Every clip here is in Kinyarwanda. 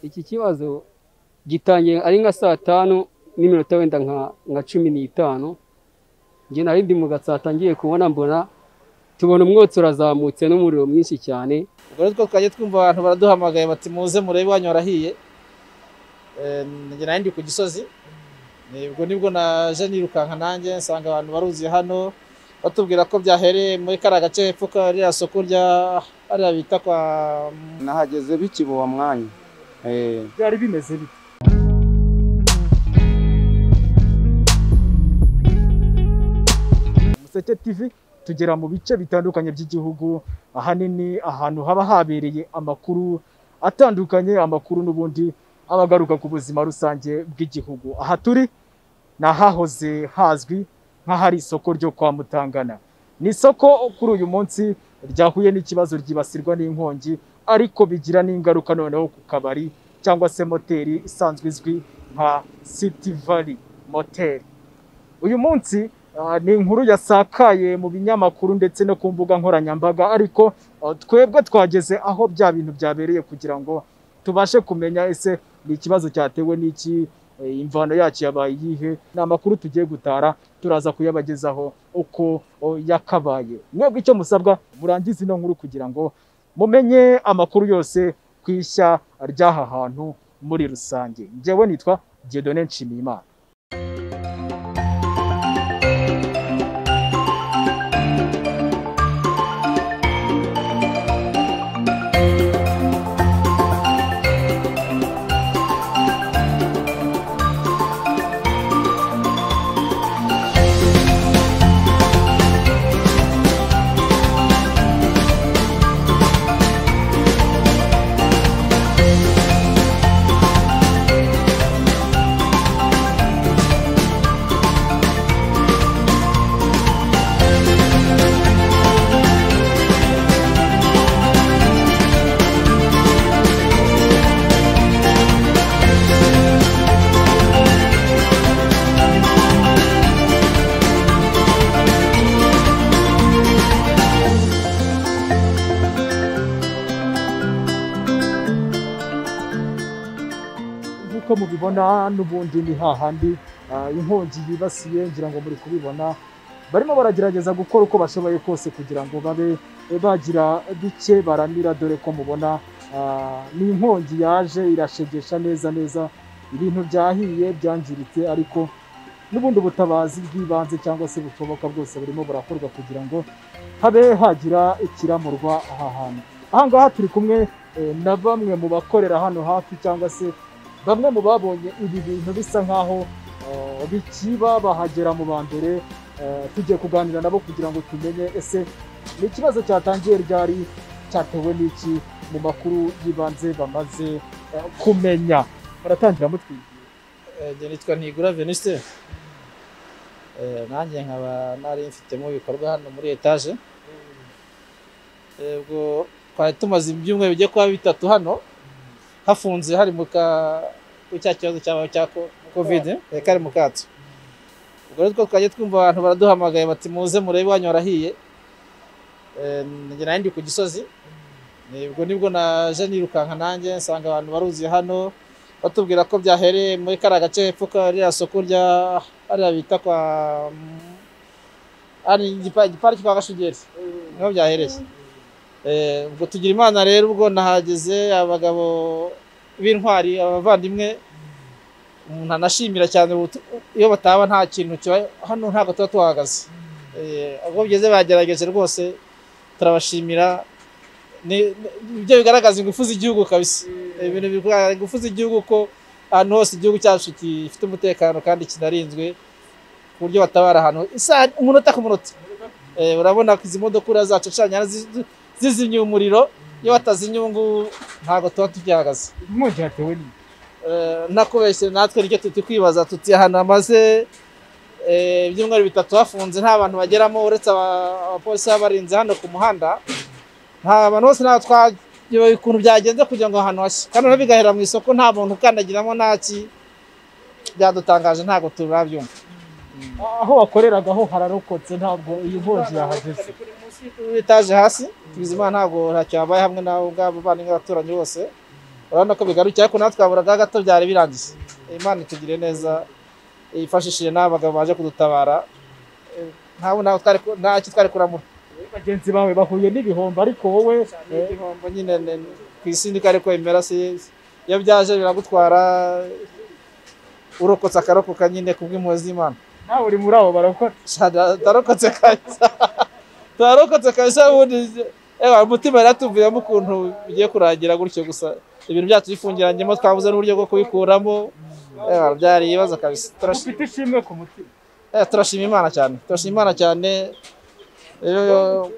iki kibazo gitangiye ari nka saa tanu n'iminota wenda nka cumi n'itanu njye nari ndi mu gatsata ngiye kubona mbona tubona umwotsi urazamutse n'umuriro mwinshi cyane ubwo rero two twajya twumva abantu baraduhamagaye bati muze murebe iwanyu harahiye njye nari ndi ku gisozi ubwo nibwo naje nirukanka nanjye nsanga abantu baruzuye hano batubwira ko byahereye muri kariya gace hepfo kariya soko rya hariya bita kwa nahageze bikibuwa mwanya Eh, byari bimeze bite Umuseke TV tugera mu bice bitandukanye by'igihugu ahanini ahantu haba habereye amakuru atandukanye amakuru n'ubundi aba agaruka ku buzima rusange bw'igihugu aha turi ni ahahoze hazwi nk'ahari isoko ryo kwa Mutangana ni isoko kuri uyu munsi ryahuye n'ikibazo ryibasirwa n'inkongi ariko bigira n'ingaruka noneho ku kabari cyangwa se moteri isanzwe izwi nka City Valley Motel uyu munsi Ah, ni inkuru yasakaye mu binyamakuru ndetse no ku mbuga nkoranyambaga ariko ah, twebwe twageze aho bya bintu byabereye kugira ngo tubashe kumenya ese ni ikibazo cyatewe n'iki eh, imvano yacyo yabaye iyihe ni amakuru tugiye gutara turaza kuyabagezaho uko oh, yakabaye mwebwe icyo musabwa murangize ino nkuru kugira ngo mumenye amakuru yose ku ishya ry'aha hantu muri rusange njyewe nitwa Dieudonne Nshimiyimana nk'uko mubibona n'ubundi ni hahandi ah, inkongi yibasiye ngira ngo muri kubibona barimo baragerageza gukora uko bashoboye kose kugira ngo babe eh, bagira bike baramira dore ko mubona ah, ni inkongi yaje irashegesha neza neza ibintu byahiye byangiritse ariko n'ubundi ubutabazi bw'ibanze cyangwa se bushoboka bwose burimo burakorwa kugira ngo habe hagira ikiramurwa aha hantu aha ngaha turi kumwe eh, na bamwe mu bakorera hano hafi cyangwa se bamwe mu babonye ibi bintu bisa nk'aho eh, bikiba bahagera mu ba mbere eh, tugiye kuganira nabo kugira ngo tumenye ese ni ikibazo cyatangiye ryari cyatewe n'iki mu makuru y'ibanze bamaze eh, kumenya baratangira mutwigira Eh, njye nitwa ntigura veniste nanjye nkaba nari mfitemo ibikorwa hano muri etaje Eh, ubwo twari tumaze ibyumweru bijya kuba bitatu hano hafunze hari mu ka kuri cya kibazo cyabaye cya ko- kovide eh, kari mu kato ubwo rero two twajya twumva abantu baraduhamagaye bati muze murebe iwanyu harahiye Eh, njye nari ndi ku gisozi Eh, ubwo nibwo naje nirukanka nanjye nsanga abantu baruzuye hano batubwira ko byahereye muri kariya gace hepfo kariya soko rya hariya bita kwa hari igipa- igipariki kwa gashugeri niho byahereye Eh, ubwo tugira imana rero ubwo nahageze abagabo b'intwari abavandimwe umuntu anashimira cyane ubutu- iyo bataba nta kintu kiba hano ntabwo tuba tuhahagaze Eh, ubwo bigeze bagerageje rwose turabashimira Ni- ni- ibyo bigaragaza ingufu z'igihugu kabisa Eh, ibintu bigaragaza ingufu z'igihugu ko ahantu hose igihugu cyacu gifite umutekano kandi kinarinzwe ku buryo batabara ahantu isaha umunota ku munota Eh, urabona ko izi modoka uriya zacu zicanye zi- zi- zizimye umuriro iyo batazimye ubu ngubu ntabwo tuba tubyahagaze inkongi yatewe n'iki Eh, nakubeshye natwe nicyo tuti kwibaza tuti ahantu hamaze eh, ibyumweru bitatu hafunze nta bantu bageramo uretse aba- abapolisi baba barinze hano ku muhanda nta bantu bose ntabwo twayobewe ukuntu byagenze kugira ngo ahantu hashye kandi noneho bigahera mu isoko nta muntu ukandagiramo nta ki byadutangaje ntabwo turabyumva aho wakoreraga ho hararokotse ntabwo iyi nkongi yahageze kuri etaje hasi Bizimana ntabwo ntacyo habaye hamwe nabo ngabo bandi n'abaturanyi bose urabona ko bigarukiye ariko natwe twaburaga gato byari birangiye imana itugire neza yifashishije n'abagabo baje kudutabara Eh, ntabwo ntabwo twari ku- nta cyo twari kuramura bagenzi bawe bahuye n'ibihombo ariko wowe Ni igihombo nyine ne- ne- ku isi ndiko ariko imera si iyo byaje biragutwara urokotse akarokoka nyine kubw'impuhwe z'imana nawe uri muri abo barokora Shada, ndarokotse kabisa ndarokotse kabisa ubundi ewa umutima yaratuvuyemo ukuntu bigiye kurangira gutyo gusa ibintu byacu bifungiranyemo twabuze n'uburyo bwo kubikuramo ewa byari ibibazo kabisa Turashi- ufite ishimwe ku mutima eh, turashima imana cyane turashima imana cyane rero yo-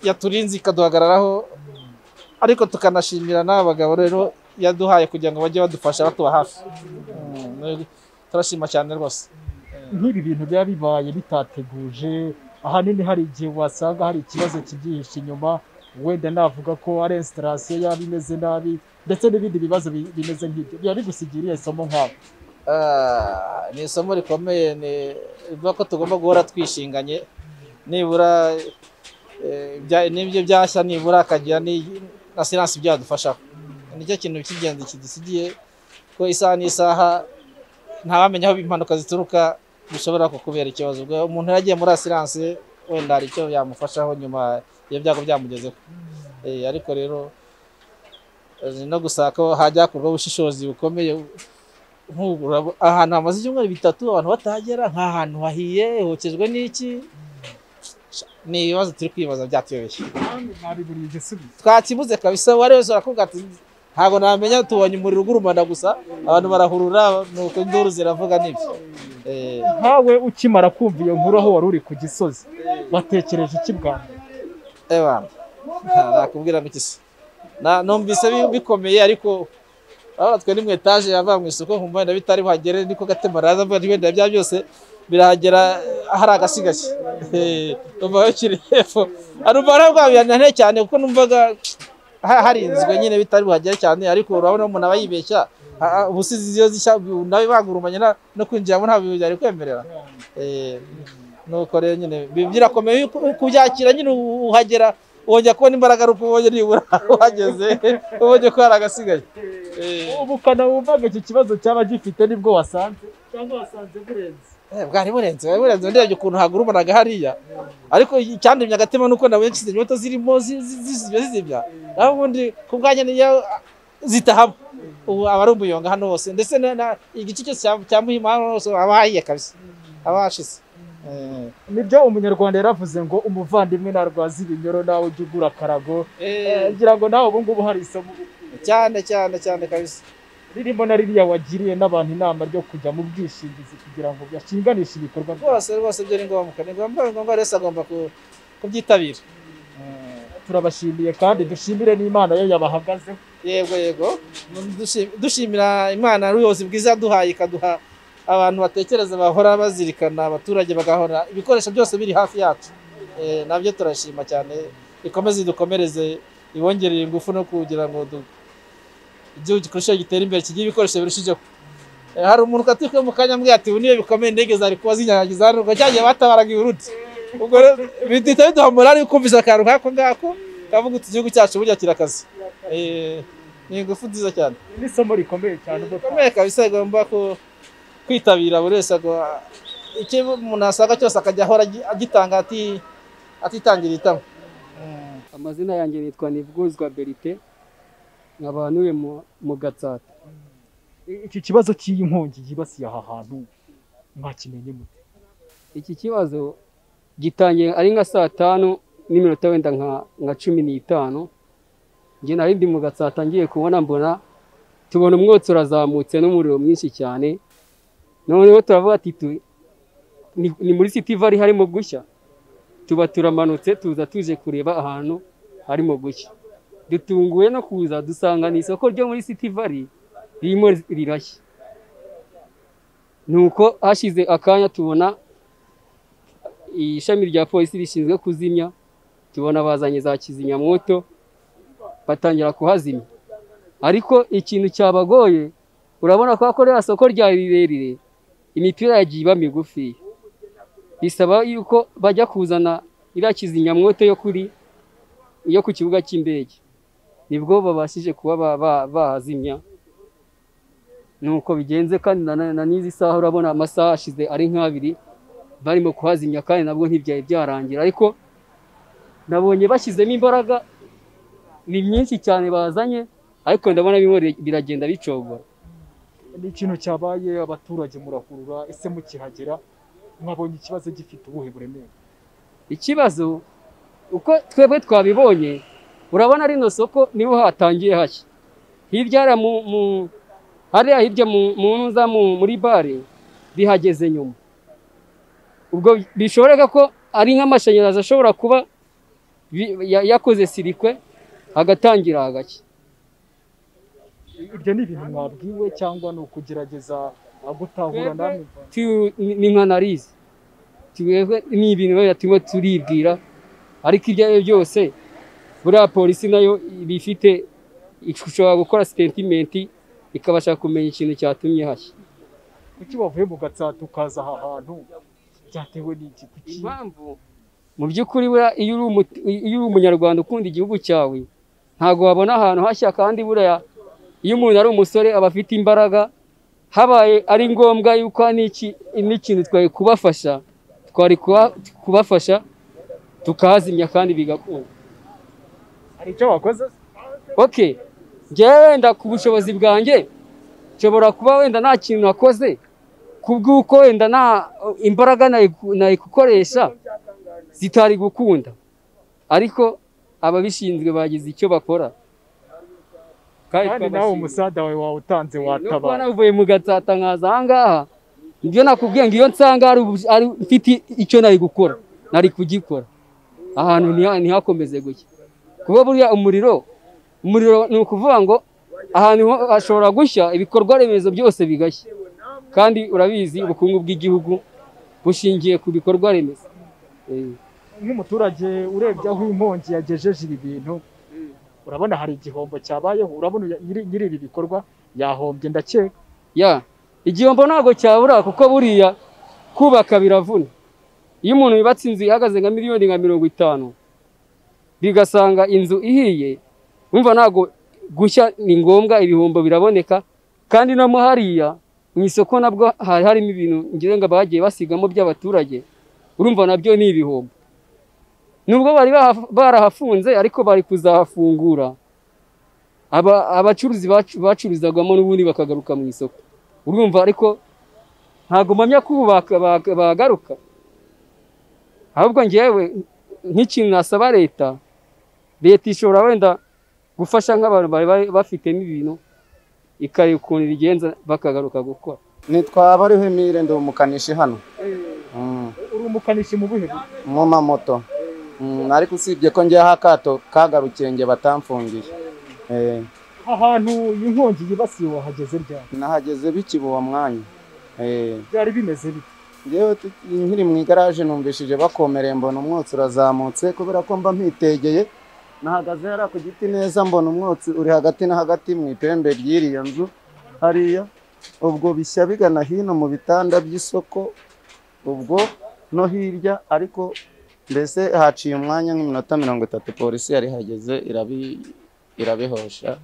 yaturinze ikaduhagararaho ariko tukanashimira n'abagabo rero yaduhaye kugira ngo bajye badufasha batuba hafi Mm, turashima cyane rwose nk'ibi bintu biba bibaye bitateguje ahanini hari igihe wasanga hari ikibazo kibyihishe inyuma wenda navuga ko ari esitarasiyo yaba imeze nabi ndetse n'ibindi bibazo bi- bimeze nk'ibyo biba bigusigiriye somo nk'aho Ah, ni isomo rikomeye ni ivuga ko tugomba guhora twishinganye nibura eh, ibya- n'ibyo byashya nibura hakagira ni- na siransi byadufashaho nicyo kintu cy'ingenzi kidusigiye ko isaha n'isaha ntawamenya aho impanuka zituruka bishobora kukubera ikibazo ubwo umuntu yaragiye muri asiranse wenda hari icyo yamufashaho nyuma iyo byago byamugezeho Eh, ariko rero eh, ni no gusaba ko hajya hakorwaho ubushishozi bukomeye nk'ubu urabo- ahantu hamaze ibyumweru bitatu abantu batahagera nk'ahantu hahiye hokejwe n'iki Sha, ni ibibazo turi kwibaza byatuyobeye mwabiburiye igisubizo twakibuze kabisa uwari wese arakubwira ati ntabwo namenya tubonye umuriro ugurumana gusa abantu barahurura nuko induru ziravuga n'ibyo Eh, nkawe ukimara kumva iyo nkuru aho wari uri ku gisozi watekereje iki bwa mbere eh bana nta- nakubwira ngo iki se Na- numvise bi- bikomeye ariko urabona twe ni mu etaje yava mu isoko nkumva wenda bitari buhagere niko gatema araza mvuga nti wenda bya byose birahagera hari agasigashya numva bakiri hepfo numva narabwabiyananiye cyane kuko numvaga ha- harinzwe nyine bitari buhagere cyane ariko urabona umuntu aba yibeshya Ah, ah, ubusizi iyo zishya nawe bagurumanye na- no kwinjiramo ntabwo byari kwemerera Eh, nuko rero nyine bi- birakomeye uku- kubyakira nyine uhagera wongera kubona imbaraga ari uko ubonye nibura uhageze ubonye ko hari agasigaye Eh. ubukana wumvaga iki kibazo cyaba gifite nibwo wasanze cyangwa wasanze burenze Eh, bwari burenze bwari burenze ndebye ukuntu hagurumanaga hariya ariko icyandemye agatima nuko nabonye kizimya inyota zirimo zi- zi- zizimya zizimya naho ubundi ku bwanjye niyo zitahaba ubu aba ari umuyonga hano hose ndetse na- na- igice cyose cya- cya muhima hano hose aba hahiye kabisa aba hashize Eh, nibyo umunyarwanda yaravuze ngo umuvandimwe ntarwaza ibinyoro nawe ujya ugura akarago eh, Eh, ngira ngo nawe ubu ngubu hari isomo cyane cyane cyane kabisa ririmo na ririya wagiriye n'abantu inama ryo kujya mu bwishingizi kugira ngo byashinganishe ibikorwa byabo rwose rwose byo ni ngombwa ni ngombwa ni ngombwa rero agomba ku- kubyitabira Eh, turabashimiye kandi dushimire n'imana yo yabahagazeho yego yego Dushi- dushimira imana n'ubuyobozi bwiza yaduhaye ikaduha abantu batekereza bahora bazirikana abaturage bagahora ibikoresho byose biri hafi yacu Eh, nabyo turashima cyane ikomeze idukomereze ibongerere ingufu no kugira ngo du- igihugu gikurusheho gitere imbere kigira ibikoresho birushijeho Eh, hari umuntu ukatuka mu kanya ambwira ati ubu niyo bikomeye indege zari kuba zinyanyagiza hano ubwo cyagiye batabaraga ibiruti ubwo rero bihita biduha morali yo kumvisha akantu nk'ako ngako kavuga uti igihugu cyacu burya kirakaze Eh, ni ingufu nziza cyane Iri ni isomo rikomeye cyane ubwo bikomeye kabisa igomba ku- kwitabira buri wese ago- icyo umuntu asanga cyose akajya ahora agi- agitanga ati- atitangira itama amazina yanjye nitwa Nibwuzwa Berite nkaba ntuye mu- mu Gatsata iki kibazo cy'iyi nkongi yibasiye aha hantu mwakimenye mute iki kibazo gitangiye ari nka saa tanu n'iminota wenda nka nka cumi n'itanu njye nari ndi mu Gatsata ngiye kubona mbona tubona umwotsi urazamutse n'umuriro mwinshi cyane noneho turavuga ati tu- ni- ni muri sitivali harimo gushya tuba turamanutse tuza tuje kureba ahantu harimo gushya dutunguwe no kuza dusanga ni isoko ryo muri City Valley ririmo rirashya nuko hashize akanya tubona ishami rya polisi rishinzwe kuzimya tubona bazanye za kizimyamwoto batangira kuhazimya ariko ikintu cyabagoye urabona ko akorera soko rya rirerire imipira yagiye iba migufi bisaba yuko bajya kuzana iriya kizimyamwoto yo kuri yo ku kibuga cy'indege nibwo babashije kuba ba- ba- bahazimya nuko bigenze kandi na- na na n'izi saha urabona amasaha ashize ari nk'abiri barimo kuhazimya kandi nabwo ntibyari byarangira ariko nabonye bashyizemo imbaraga ni myinshi cyane bazanye ariko ndabona bimwe bire- biragenda bicogora ni ikintu cyabaye abaturage murakurura ese mukihagera mwabonye ikibazo gifite ubuhe buremere ikibazo uko twebwe twabibonye urabona rino soko niho hatangiye hashya hirya hariya mu mu hariya hirya mu mu nza mu- muri bare bihageze nyuma ubwo bishoboka ko ari nk'amashanyarazi ashobora kuba bi- ya- yakoze sirikwe hagatangira hagashya ibyo ni ibintu mwabwiwe cyangwa ni ukugerageza ah, gutahura Twebwe- namwe Tu- ni ni nka analize twebwe ni ibintu biba turimo turibwira ariko ibyo ari byo byose buriya polisi nayo iba ifite ishobora gukora sitetimenti ikabasha kumenya ikintu cyatumye hashya kuki wavuye mu gatsata ukaza aha hantu byatewe n'iki kuki impamvu mu by'ukuri buriya iyo uri umuti- iyo uri umunyarwanda ukunda igihugu cyawe ntabwo wabona ahantu hashya kandi buriya iyo umuntu ari umusore aba afite imbaraga habaye ari ngombwa yuko hari n'iki- n'ikintu twari kubafasha twari kuba- kubafasha tukahazimya kandi bigakunda hari icyo wakoze okay njyewe wenda ku bushobozi bwanjye nshobora kuba wenda nta kintu nakoze kubw'uko wenda nta imbaraga nari gu- nari gukoresha zitari gukunda ariko ababishinzwe bagize icyo bakora kandi nawe twabashimiye. umusada wawe wawutanze no kuba watabara navuye mu gatsata nkaza aha ngaha nibyo nakubwiye ngo iyo nsanga hari ubu- ari mfite icyo nari gukora nari kugikora ahantu ntiha- ntihakomeze gutya kuba buriya umuriro umuriro ni ukuvuga ngo ahantu ho hashobora gushya ibikorwa remezo byose bigashya kandi urabizi ubukungu bw'igihugu bushingiye ku bikorwa remezo Eh. nk'umuturage urebye aho inkongi yagejeje ibi bintu urabona hari igihombo cyabayeho urabona uya- nyiri nyiri ibi bikorwa yahombye ndakeka ya igihombo ntabwo cyabura kuko buriya kubaka biravuna iyo umuntu yubatse inzu ihagaze nka miliyoni nka mirongo itanu bigasanga inzu ihiye wumva ntabwo gushya ni ngombwa ibihombo biraboneka kandi no mo hariya mu isoko nabwo hari harimo ibintu ngira ngo bagiye basigamo by'abaturage urumva nabyo ni ibihombo nubwo bari baha- barahafunze ariko bari kuzahafungura aba abacuruzi bacu- bacuruzagamo n'ubundi bakagaruka mu isoko urumva ariko ntabwo mpamya ko ubu baka- baka- bagaruka ahubwo ngewe nk'ikintu nasaba leta leta ishobora wenda gufasha nk'abantu bari bari bafitemo ibintu ikareba ukuntu ibigenza bakagaruka gukora nitwaba ariho emile ndi umukanishi hano Mm, uri umukanishi mu buhe buryo? mu mamoto Mm, ariko usibye ko njyaho akato kagarukiye njye batamfungiye Eh, aha hantu iyi nkongi yibasiye wahageze ryari nahageze bikiba uwo mwanya Eh, byari bimeze bite njyewe tu- nkiri mu igaraje numvishije bakomereye mbona umwotsi urazamutse kubera ko mba mpitegeye nahagaze hariya ku giti neza mbona umwotsi uri hagati na hagati mu ipembe ry'iriya nzu hariya ubwo bishya bigana hino mu bitanda by'isoko ubwo no hirya ariko mbese haciye umwanya nk'iminota mirongo itatu polisi yari ihageze irabi irabihosha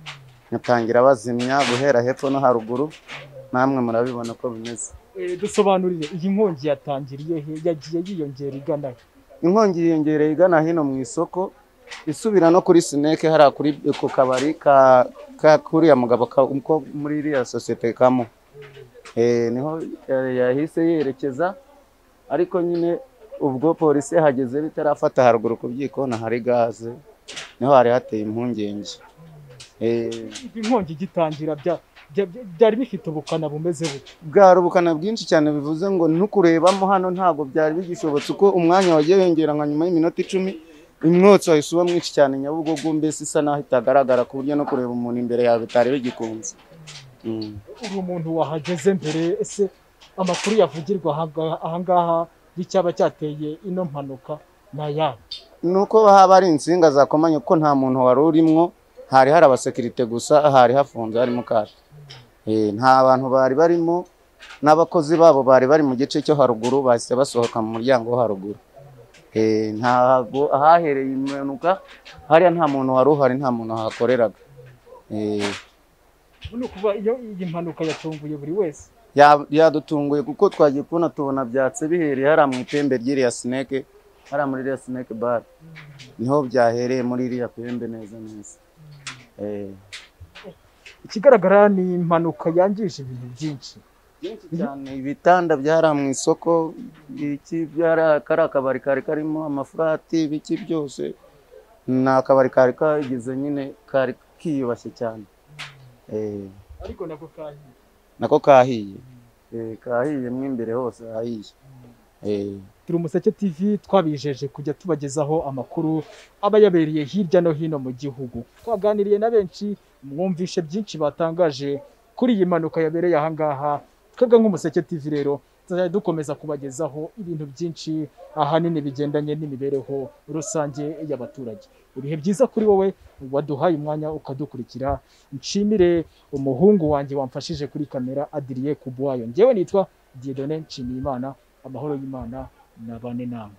batangira bazimya guhera hepfo no haruguru namwe murabibona ko bimeze Eh, dusobanurire iyi nkongi yatangiriye he yagiye yiyongera igana he inkongi yiyongereye igana hino mu isoko isubira no kuri sineke hariya kuri ku kabari ka ka- k'uriya mugabo ka- ko muri iriya sosiyete kamo Eh, niho eh, yahise yerekeza ariko nyine ubwo polisi yahageze bitarafata haruguru ku byikona hari gaze niho hari hateye impungenge Eh, iyi nkongi igitangira bya- bya- bya- byari bifite ubukana bumeze bute bwari ubukana bwinshi cyane bivuze ngo nukurebamo hano ntabwo byari bigishobotse uko umwanya wagiye wiyongera nka nyuma y'iminota icumi umwotsi wahise uba mwinshi cyane nyabugogo mbese isa naho itagaragara ku buryo no kureba umuntu imbere yawe bitari bigikunze Mm. uri umuntu wahageze mbere ese amakuru yavugirwa aha- aha ngaha y'icyaba cyateye ino mpanuka ni ayahe ni uko haba hari insinga zakomanye kuko nta muntu wari urimo hari hari abasekirite gusa hari hafunze harimo kashi Eh, nta bantu bari barimo n'abakozi babo bari bari mu gice cyo haruguru bahise basohoka mu muryango wo haruguru Eh, ntabwo ahahereye impanuka hariya nta muntu wari uhari nta muntu wahakoreraga Eh, Uno kuba iyo iyi mpanuka yatunguye buri wese. ya- yadutunguye kuko twagiye kubona tubona byatse bihereye hariya mu ipembe ry'iriya sineke hariya muri iriya sineke bare niho byahereye muri iriya pembe neza neza Eh, Ikigaragara ni impanuka yangije ibintu byinshi. byinshi cyane ibitanda byari mu isoko iki byari kari akabari kari karimo amafurati ibiki byose ni akabari kari kagize nyine kari kiyubashye cyane Eh, Ariko nako kandi nako kahiye Eh, kahiye mo imbere hose hahiye Eh, turi umuseke TV twabijeje kujya tubagezaho amakuru aba yabereye hirya no hino mu gihugu twaganiriye na benshi mwumvishe byinshi batangaje kuri iyi mpanuka yabereye aha ngaha twebwe nk'umuseke TV rero tuzajya dukomeza kubagezaho ibintu byinshi ahanini bigendanye n'imibereho rusange y'abaturage ibihe byiza kuri wowe waduhaye umwanya ukadukurikira nshimire umuhungu wanjye wamfashije kuri kamera Adrien Kubuwayo njyewe nitwa Dieudonne Nshimiyimana amahoro y'Imana nabane namwe